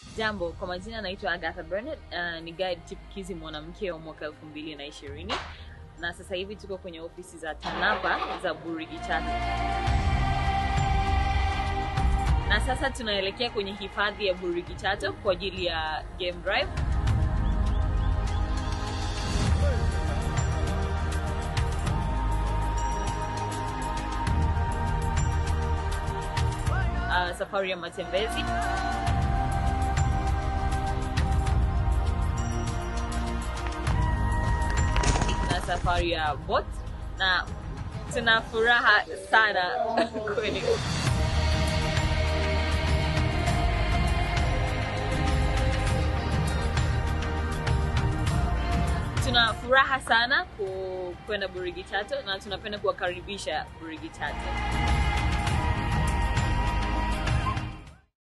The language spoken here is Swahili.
Jambo, kwa majina naitwa Agatha Bernard. Uh, ni guide chipukizi mwanamke wa mwaka elfu mbili na ishirini na sasa hivi tuko kwenye ofisi za TANAPA za Burigi Chato, na sasa tunaelekea kwenye hifadhi ya Burigi Chato kwa ajili ya game drive. Uh, safari ya matembezi na safari ya bot na tuna furaha sana kweli. Tuna furaha sana ku- kwenda Burigi Chato na tunapenda kuwakaribisha Burigi Chato.